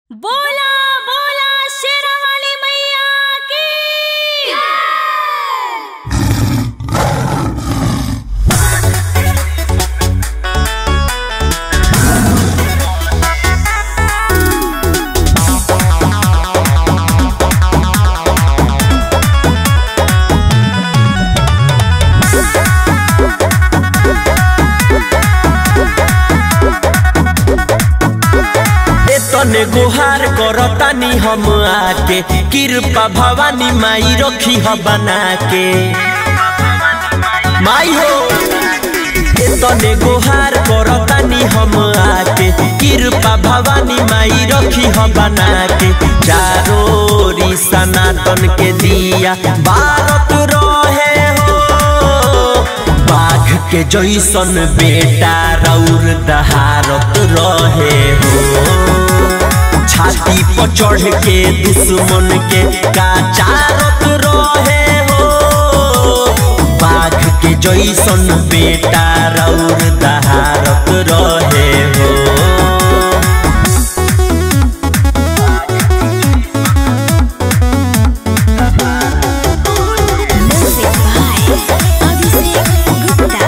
बोला बोला शेरावाली मैया की ए तने गुहार करतानी हम आके कृपा भवानी माई रखी ह बना के माई हो ए तने गुहार करतानी हम आके कृपा भवानी माई रखी ह बना के चारो ओरी सनातन के दिया भारत रहे हो बाघ के जैसन बेटा रौर दहारत रहे हो छाती पर चढ़ के दुश्मन के काचारत रहे हो बाघ के जैसन बेटा रौर दहारत रहे हो म्यूजिक बाय अभिषेक गुप्ता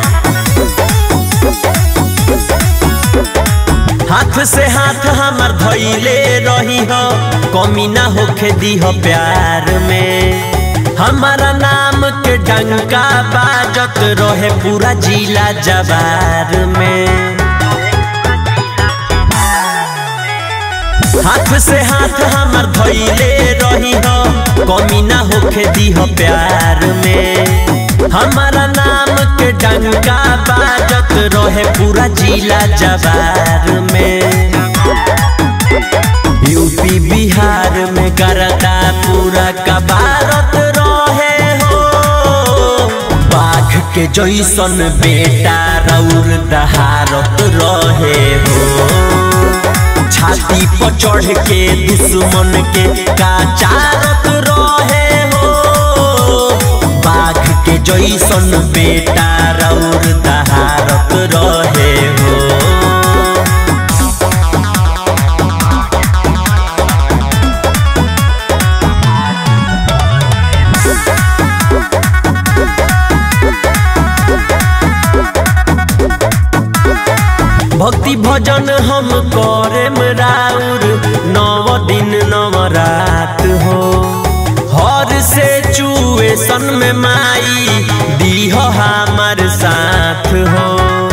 हाथ से हाथ हमार धैले रही हो कमी ना होखे दी हो प्यार में हमारा नाम के डंका बाजत रहे पूरा जिला जवार में हाथ से हाथ हमार धैले रही हो कमी ना होखे दी हो प्यार में हमारा नाम के डंका बाजत रहे पूरा जिला जवार में यूपी बिहार में करता पूरा कबारत रहे हो बाघ के जैसन बेटा रौर दहारत रहे हो छाती पर चढ़ के दुश्मन के काचारत रहे हो बाघ के जैसन बेटा रौर दहारत रहे हो भक्ति भजन हम करेम राउर नव दिन नव रात हो हर से चुएसन में माई दीह हमार साथ हो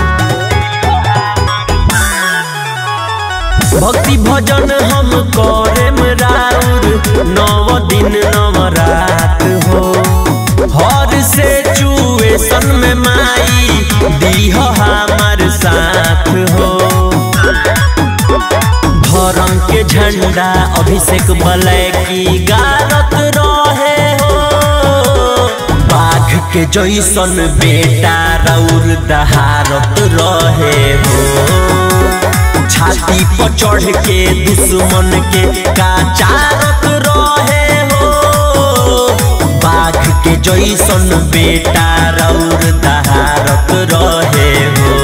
भक्ति भजन हम करेम राउर नव दिन नव रात हो हर से चुएसन में माई दीह हमार साथ हो धर्म के झंडा अभिषेक बलय की गारत रहे हो बाघ के जैसन बेटा रौर दहारत रहे हो छाती पर चढ़ के दुश्मन के काचारत रहे हो बाघ के जैसन बेटा रौर दहारत रहे हो